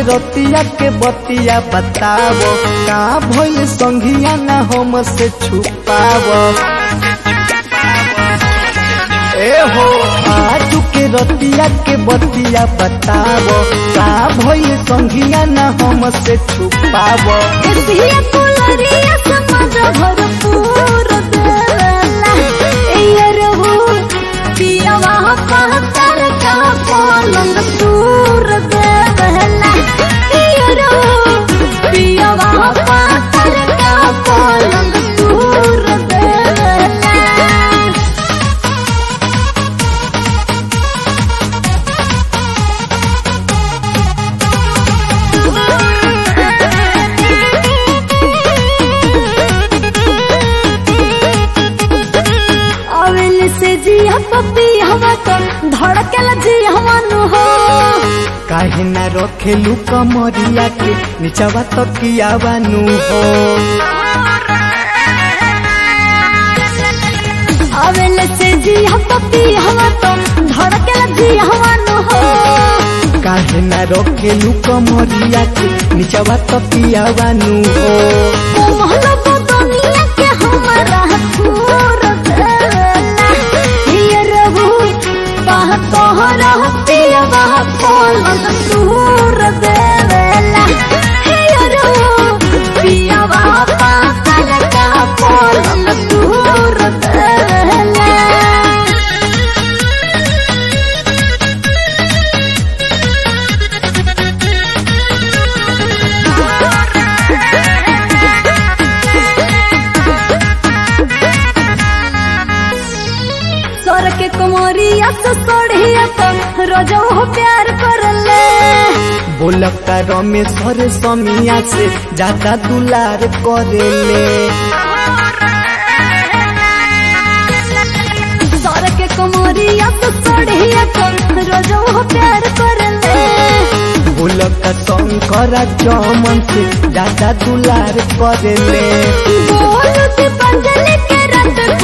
रतिया के बतिया बतावो का भइल संघिया ना हम से छुपावो ए हो आज के रतिया के बतिया बतावो का भइल संघिया ना हम से छुपावो एसिया कुलरिया समाज भरपूर देला ए रहू पियवा पहतर का पलंग दूर देला ए रहू पियवा पहतर का पलंग दूर देला अवेल से जिया पपी हवा तो धड़कल जी हवानु हो काहे ना रखेलू कमरिया के निचवा तकिया बानू हो अवेल से जिया पपी हवा तो धड़कल जी हवानु हो काहे ना रखेलू कमरिया के निचवा तकिया बानू हो कोमल बदनिया के हमारा छोर देला ये रहू बाह तोहरा पियवा पलंग दूर देला ये रहू पियवा पाकर का पलंग दूर देला सर के कुमारिया से सोढ़िया तो रोजो हो प्यार करले बोलका रमेश्वर समिया से ज्यादा दुलार करेले सर के कुमारिया से सोढ़िया तो रोजो हो प्यार करले बोलका शंकर चमन से ज्यादा दुलार करेले बोल दीपांजलि के रात